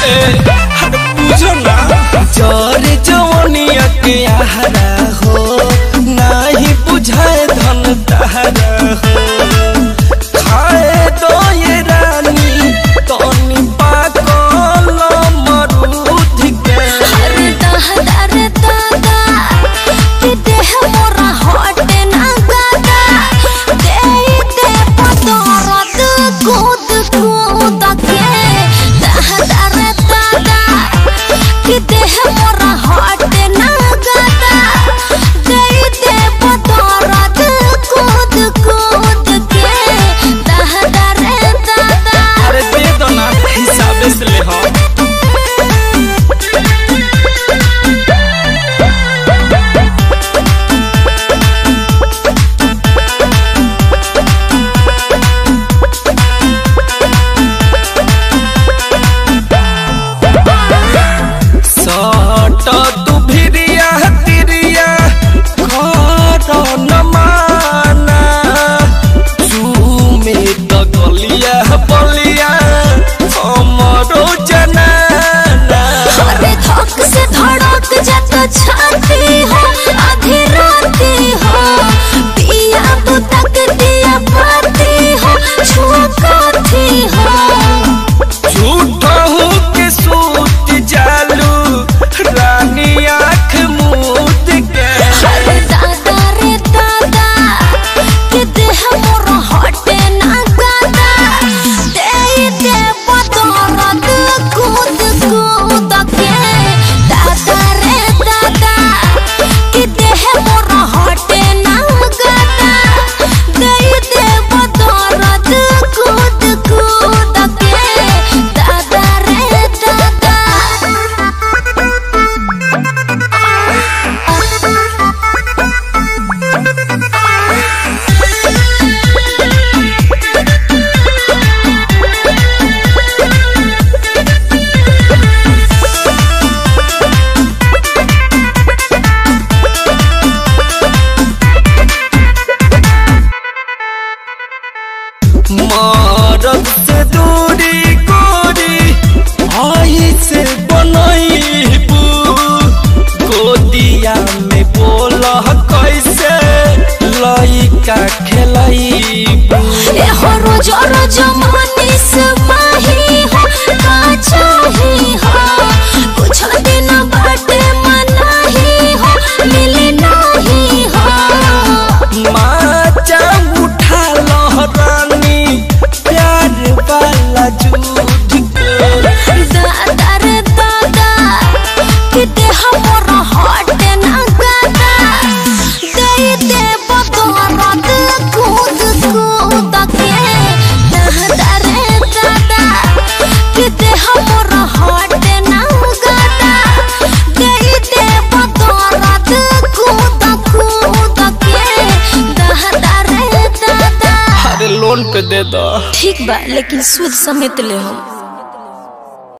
अरे बुझो ना जर जवनिया के आहारा हो नाही बुझाए धन तहरा हो खाए दो ये रानी तनी पाकल मरूद के अरे दादा रे दादा कि देह मोरा हटे ना गादा दे दे पतरत कूद कूद के दादा रे दादा कि देह मोरा हटे ना गादा दे दे पतरत कूद कूद के दादा रे दादा अरे दे दो ना हिसाब से ले हो सट तू भिरिया तिरिया घर न माना चूमे त गलिया बलिया हमरो जनाना अरे धक से धड़क जाता छाती हो आधी राती हो पिया तो तक दिया पाती हो छुआ काथी हो झूठा हूँ के सूत जालू रानी आँख मूत के अरे दादा रे दादा कि देह मोर हटे ना गादा दे दे बदरत कूद कूद के दादा रे दादा कि देह मोर हटे ना गादा दे दे बदरत कूद कूद के दादा रे दादा मरद से दूरी गोरी आई से बनईबू गोदिया में बोल कैसे लइका खेलईबू एहो रोज रोज मनीष माही हो का चाही हो कुछ दिन बाटे मनाही हो मिले नाही हो माचा उठा लहरानी प्यार वाला जूझ के दादा रे दादा कि देह मोर हटे ना गादा दे दे बदरत कूद कूद के दादा रे दादा कि देह मोर हटे ना गादा दे दे बदरत कूद कूद के दादा रे दादा अरे लोन पे दे दो ठीक बा लेकिन सूद समेत ले हम